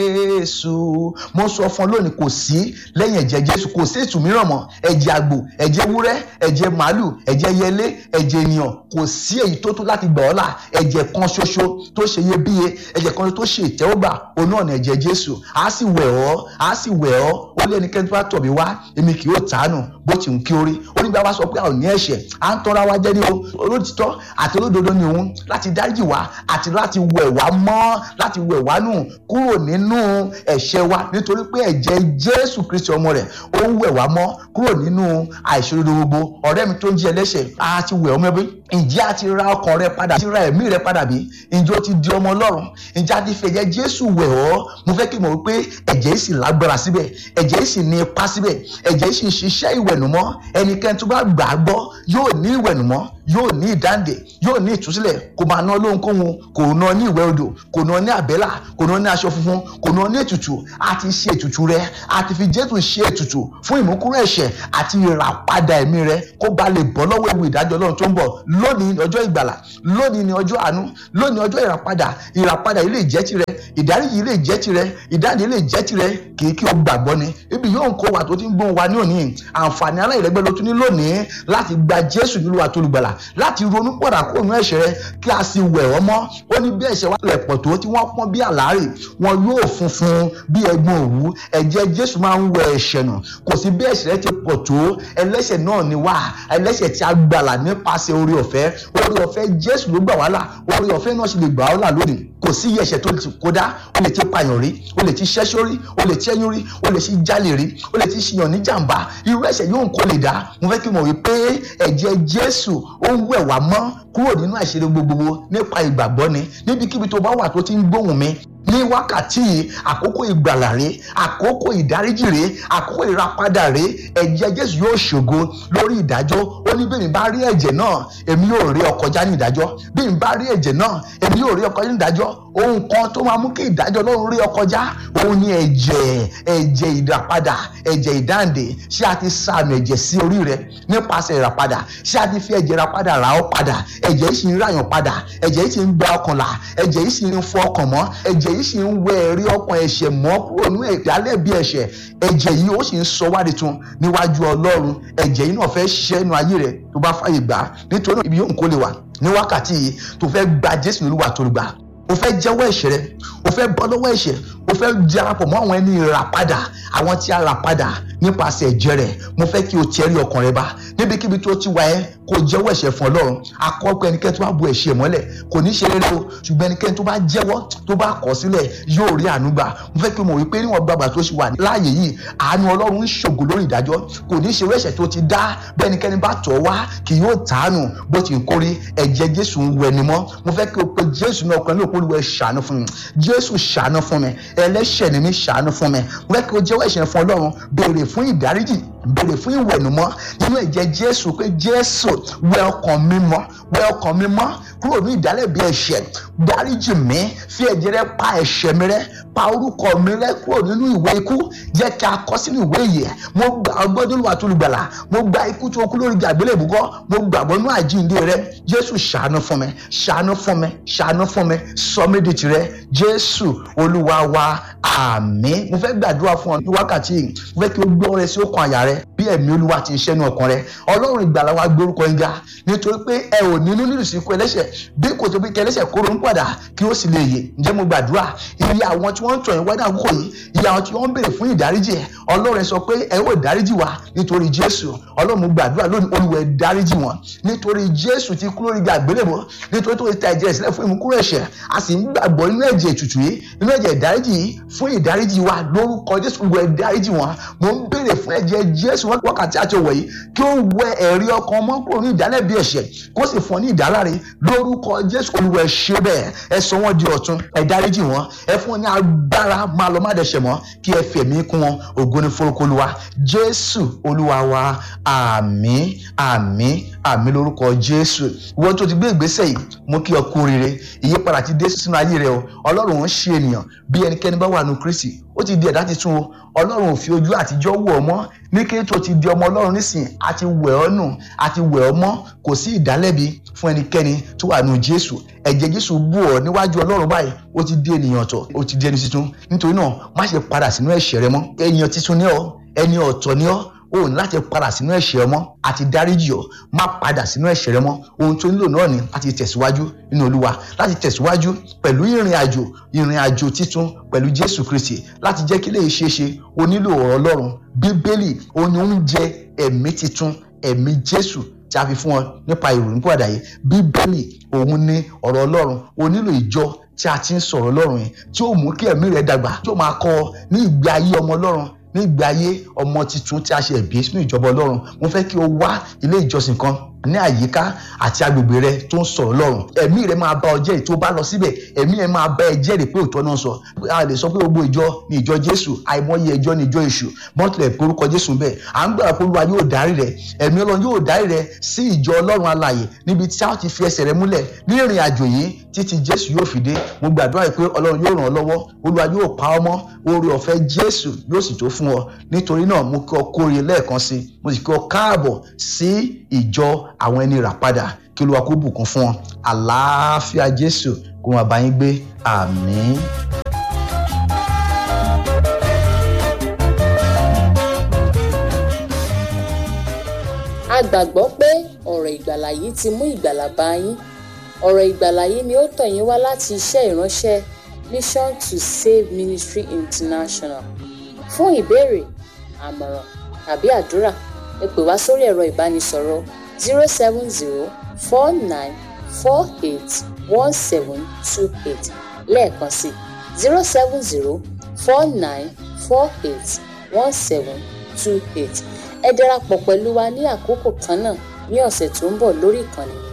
jésù mo sọ fún ọ lónìí kò sí lẹ́yìn ẹ̀jẹ̀ jésù kò sí ètò mìíràn mọ́ ẹ̀jẹ̀ àgbò ẹ̀jẹ̀ ewúrẹ́ ẹ̀jẹ̀ màálù ẹ̀jẹ̀ yẹlé ẹ̀jẹ̀ ènìyàn kò sí èyí tó tó láti gbà ọ́ là ẹ̀jẹ̀ kan ṣoṣo tó ṣe iyebíye ẹ̀jẹ̀ kan tó ṣe ìtẹ́wọ́gbà òun náà ní ẹ̀jẹ̀ jésù á sì wẹ̀ ọ́ á sì wẹ̀ ọ́ ó lé ẹnikẹ́ni tó bá tọ̀ mí wá èmi kì yóò tàánù bó ti ń kí orí ó ní bí a bá sọ pé a ò ní ẹ̀ṣẹ̀ à ń tọ́ra wa jẹ́ ní o olótìtọ́ àti olódodo ni òun láti dáríjì wá àti láti wẹ̀ wá mọ́ láti wẹ̀ wá nù kúrò nínú ẹ̀ṣẹ̀ wa nítorí pé ẹ̀jẹ̀ jésù kristi ọmọ rẹ̀ ó ń wẹ̀ wá mọ́ kúrò nínú àìṣòdodo gbogbo ọ̀rẹ́ mi tó ń jí ẹlẹ́ṣẹ̀ á ti wẹ̀ ọmọ ẹbí ǹjẹ́ a ti ra ọkàn rẹ padà ti ra ẹ̀mí rẹ padà bí ǹjẹ́ o ti di ọmọ ọlọ́run ǹjẹ́ a ti fi ẹ̀jẹ̀ jésù wẹ̀ ọ́ mo fẹ́ kí n mọ̀ wípé ẹ̀jẹ̀ yìí sì lágbára síbẹ̀ ẹ̀jẹ̀ yìí sì ní ipa síbẹ̀ ẹ̀jẹ̀ yìí sì ń ṣiṣẹ́ ìwẹ̀nùmọ́ ẹnikẹ́ni tó bá gbà á gbọ́ yóò ní ìwẹ̀nùmọ́ yóò ní ìdáǹdè yóò ní ìtúsílẹ̀ kò máa ná lóhunkóhun kò ná ní ìwẹ̀ odò kò ná ní àbẹ́là kò ná ní aṣọ funfun kò ná ní ètùtù a ti ṣe ètùtù rẹ a ti fi jésù ṣe ètùtù fún ìmúkúrò ẹ̀ṣẹ̀ àti ìràpadà ẹ̀mí rẹ kó ba lè bọ́ lọ́wọ́ ewu ìdájọ́ ọlọ́run tó ń bọ̀ lónìí ni ọjọ́ ìgbàlà lónìí ni ọjọ́ àánú lónìí ọjọ́ ìràpadà ìràpadà yìí lè jẹ́ tirẹ̀ ìdáríjì yìí lè jẹ́ tirẹ̀ ìdáǹdè lè jẹ́ tirẹ̀ kì í kí o gbàgbọ́ ni ibi yóò ń kó wa tó ti ń gbóhùn wa ní òní àǹfààní aláìlẹ́gbẹ́ ló tún ní lónìí láti gba jésù nílùú àtolùgbàlà láti ronú pọ̀dà kó òun ẹ̀ṣẹ̀ rẹ kí a sì wẹ̀ ọ́ mọ́ ó ní bí ẹ̀ṣẹ̀ wa lẹ̀ pọ̀ tó tí wọ́n pọ́n bí àlárì wọn yóò funfun bí ẹ̀gbọ́n òwú ẹ̀jẹ̀ jésù máa ń wẹ ẹ̀ṣẹ̀ nù kò sí bí ẹ̀ṣẹ̀ rẹ ti pọ̀ tó ẹlẹ́ṣẹ̀ náà ni wá ẹlẹ́ṣẹ̀ tí a gbàlà nípasẹ̀ orí ọ̀fẹ́ orí ọ̀fẹ́ jésù ló gbà wá là orí ọ̀fẹ́ náà sì lè gbà ọ́ là lónìí kò sí ẹ̀ṣẹ̀ tó ti kódà ó lè ti pààyàn rí ó lè ti ṣẹ́ṣọ́ rí ó lè ti ẹyún rí ó lè ti jalè rí ó lè ti ṣìyàn ní jàǹbá irú ẹ̀ṣẹ̀ yóò kó lè dá mo fẹ́ kí n mọ̀ wípé ẹ̀jẹ̀ jésù ó ń wẹ̀ wá mọ́ kúrò nínú àìṣedé gbogbo nípa ìgbàgbọ́ ni níbikíbi tó bá wà tó ti ń gbóhùn mi ní wákàtí àkókò ìgbàlà rẹ àkókò ìdáríjì rẹ àkókò ìràpadà rẹ ẹ̀jẹ̀ jésù yóò ṣògo lórí ìdájọ́ ó ní bẹ́ẹ̀ mi bá rí ẹ̀jẹ̀ náà èmi yóò rí ọ kọjá ní ìdájọ́ bí mi bá rí ẹ̀jẹ̀ náà èmi yóò rí ọ kọjá ní ìdájọ́ ohun kan tó máa mú kí ìdájọ́ ọlọ́run rí ọ kọjá òun ni ẹ̀jẹ̀ ẹ̀jẹ̀ ìràpadà ẹ̀jẹ̀ ìdáǹdè ṣé a ti sàmì ẹ̀jẹ̀ sí orí rẹ nípasẹ̀ ìràpadà ṣé a ti fi ẹ̀jẹ̀ ìràpadà rà ọ́ padà ẹ̀jẹ̀ yìí sì ń ràyàn padà ẹ̀jẹ̀ yìí sì ń gba ọkàn là ẹ̀jẹ̀ yìí sì ń fọ ọkàn mọ́ ẹ̀jẹ̀ yìí sì ń wẹ ẹ̀rí ọkàn ẹ̀ṣẹ̀ mọ́ kúrò ní ìdálẹ́ bí ẹ̀ṣẹ̀ ẹ̀jẹ̀ yìí ó sì ń sọ wádìí tun níwájú ọlọ́run ẹ̀jẹ̀ yìí náà fẹ́ ṣiṣẹ́ inú ayé rẹ tó bá fàyè gbà nítorí ibi yóò kó lè wà ní wákàtí yìí tó fẹ́ gba jésù olúwa tó gbà o fẹ́ jẹ́wọ́ ẹ̀ṣẹ̀ rẹ o fẹ́ bọ́ lọ́wọ́ ẹ̀ṣẹ̀ o fẹ́ darapọ̀ mọ́ àwọn ẹni ìràpadà àwọn tí a rà padà nípasẹ̀ ẹ̀jẹ̀ rẹ̀ mo fẹ́ kí o tẹrí ọkàn rẹ bá níbikíbi tó ti wà ẹ́ kó jẹ́wọ́ ẹ̀ṣẹ̀ fún ọlọ́run akọ́pẹ́ ẹnikẹ́ni tó bá bu ẹ̀ṣẹ̀ mọ́lẹ̀ kò ní ṣe rere o ṣùgbọ́n ẹnikẹ́ni tó bá jẹ́wọ́ tó bá kọ̀ sílẹ̀ yóò rí àánú gbà mo fẹ́ kí o mọ̀ wípé níwọ̀n gbàgbà tó ṣe wà láàyè yìí àánú ọlọ́run ń ṣògo lórí ìdájọ́ kò ní ṣe ẹ̀ṣẹ̀ tó ti dá bẹ́ẹ̀ ẹnikẹ́ni bá tọ̀ wá kì yóò tàánù bó ti ń kórí ẹ̀jẹ̀ jésù ń wẹ̀ ni mọ́ mo fẹ́ kí o pe jésù náà ọkùnrin lóòpọ̀ olúwa ṣàánú fún mi jésù ṣàánú fún mi ẹlẹ́ṣẹ̀ ni mi ṣàánú fún mi mo fẹ́ kí o jẹ́wọ́ ẹ̀ṣẹ̀ fún ọlọ́run béèrè fún ìdáríjì béèrè fún ìwẹ̀nùmọ́ nínú ẹ̀jẹ̀ jésù pé jésù wẹ ọkàn mi mọ́ wẹ ọkàn mi mọ́ kúrò ní ìdálẹ́bi ẹ̀ṣẹ̀ dáríjì mi fi ẹ̀jẹ̀ rẹ pa ẹ̀ṣẹ̀ mi rẹ pa orúkọ mi rẹ kúrò nínú ìwé ikú jẹ́ kí a kọ sínú ìwé ìyè mo gbà ọgbọ́n nínú àtúlùgbàlà mo gba ikú tó kú lórí àgbélébùú kọ́ mo gbàgbọ́ nínú àjíǹde rẹ jésù ṣàánú fún mi ṣàánú fún mi ṣàánú fún mi sọ mí di tìrẹ jésù olúwa wa àmín mo fẹ́ gbàdúrà fún ọ ní wákàtí yìí mo fẹ́ kí o gbọ́ rẹ sí ọkàn àyà rẹ bí ẹ̀mí olúwa ti ń ṣẹ́nu ọkàn rẹ ọlọ́run ìgbàlà wa gbórúkọ yín ga nítorí pé ẹ ò nínú nínú ìsìnkú ẹlẹ́ṣẹ̀ bí kò tó bí kẹlẹ́ṣẹ̀ kóró ń padà kí ó sì lè yè ǹjẹ́ mo gbàdúrà iye àwọn tí wọ́n ń tọ̀ yín wádà àkókò yìí iye àwọn tí wọ́n ń béèrè fún ìdáríjì ẹ̀ ọlọ́run sọ pé ẹ ó dáríjì wa nítorí jésù ọlọ́run mo gbàdúrà lónìí olúwa ẹ dáríjì wọn nítorí jésù ti kú lórí igi àgbélébùú nítorí tó ti ta ẹ̀jẹ̀ sílẹ̀ fún ìmúkúrò ẹ̀ṣẹ̀ a sì ń gbàgbọ́ nínú ẹ̀jẹ̀ ètùtù yìí nínú ẹ̀jẹ̀ ìdáríjì yìí fún ìdáríjì wa lórúkọ jésù olúwa ẹ dáríjì wọn mo ń béèrè fún ẹ̀jẹ̀ jésù wákàtí àti òwò yìí kí ó wẹ ẹ̀rí ọkàn ọmọ kúrò ní ìdálẹ́bi ẹ̀ṣẹ̀ kó sì fún ọ ní ìdáláre lórúkọ jésù olúwa ẹ ṣe bẹ́ẹ̀ ẹ sọ wọ́n di ọ̀tun ẹ dáríjì wọn ẹ fún wọn ní agbára máa lọ má dẹ̀ṣẹ̀ mọ́ kí ẹ fẹ̀mí kún wọn ògo ni forúkọ olúwa jésù olúwa wa àmín àmín àmín lórúkọ jésù ìwọ tó ti gbé ìgbésẹ̀ yìí mo kí ọ kú oríire ìyípadà ti dé sínú ayé rẹ o ọlọ́run ń ṣe ènìyàn bí ẹnikẹ́ni bá wà nù kristi ó ti di ẹ̀dá titun o ọlọ́run ò fi ojú àtijọ́ wò ọ́ mọ́ ní kí tó ti di ọmọ ọlọ́run nísìn àti wẹ̀ ọ́ nù àti wẹ̀ ọ́ mọ́ kò sí ìdálẹ́bi fún ẹnikẹ́ni tó wà wà nù jésù ẹ̀jẹ̀ jésù bù ọ́ níwájú ọlọ́run báyìí ó ti di ènìyàn ọ̀tọ̀ ó ti di ẹni tuntun nítorí náà má ṣe padà sínú ẹ̀ṣẹ̀ rẹ mọ́ ènìyàn tuntun ní ọ ẹni ọ̀tọ̀ ní ọ o ní láti padà sínú ẹ̀ṣẹ̀ mọ́ àti dáríjì ọ́ má padà sínú ẹ̀ṣẹ̀ rẹ mọ́ ohun tó nílò náà ni láti tẹ̀síwájú nínú olúwa láti tẹ̀síwájú pẹ̀lú ìrìn àjò ìrìn àjò títun pẹ̀lú jésù kristi láti jẹ́ kí lè ṣeé ṣe o nílò ọ̀rọ̀ ọlọ́run bíbélì o ní oúnjẹ ẹ̀mí titun ẹ̀mí jésù tí a fi fún ọ nípa ìròyìn pàdà yìí bíbélì òun ní ọ̀rọ̀ ọlọ́run o nílò ìjọ tí a ti ń sọ̀rọ̀ ọlọ́run yẹn tí ó mú kí ẹ̀mí rẹ dàgbà tí ó máa kọ́ ọ ní ìgbé ayé ọmọ ọlọ́run ní ìgbé ayé ọmọ tuntun tí a ṣe ẹ̀bí sínú ìjọba ọlọ́run mo fẹ́ kí o wá ilé ìjọsìn kan ní àyíká àti agbègbè rẹ tó ń sọ̀rọ̀ lọ́rùn ẹ̀mí rẹ máa bá ọ jẹ́rìí tó bá lọ síbẹ̀ ẹ̀mí ẹ máa bá ẹ jẹ́rìí pé òótọ́ náà sọ a lè sọ pé gbogbo ìjọ ni ìjọ jésù àìmọye ìjọ ni ìjọ èṣù mọ́tìlẹ̀ porúkọ jésù bẹ́ẹ̀ à ń gbàgbọ́ pé olúwa yóò darí rẹ ẹ̀mí ọlọ́run yóò darí rẹ sí ìjọ ọlọ́run alààyè níbi tí a ó ti fi ẹsẹ̀ rẹ múlẹ̀ ní ìrìn àjò yìí títí jésù yóò fi dé mo gbàdúrà pé ọlọ́run yóò ràn ọ́ lọ́wọ́ olúwa yóò pa ọ́ mọ́ oore ọ̀fẹ́ jésù yóò sì tó fún ọ nítorí náà mo kí ọ kórè lẹ́ẹ̀kan sí mo sì kí ọ káàbọ̀ sí ìjọ àwọn ẹni rà padà kí olúwa kó bùkún fún ọ àlàáfíà jésù kó máa bá yín gbé àmín. a gbàgbọ́ pé ọ̀rọ̀ ìgbàlà yìí ti mú ìgbàlà bá yín ọ̀rọ̀ ìgbàlà yìí ni ó tọ̀ yín wá láti iṣẹ́ ìránṣẹ́ mission to save ministry international fún ìbéèrè àmọ̀ràn tàbí àdúrà ẹ pè wá sórí ẹ̀rọ ìbánisọ̀rọ̀ zero seven zero four nine four eight one seven two eight lẹ́ẹ̀kan sí zero seven zero four nine four eight one seven two eight ẹ darapọ̀ pẹ̀lú wa ní àkókò kan náà ní ọ̀sẹ̀ tó ń bọ̀ lórí ìkànnì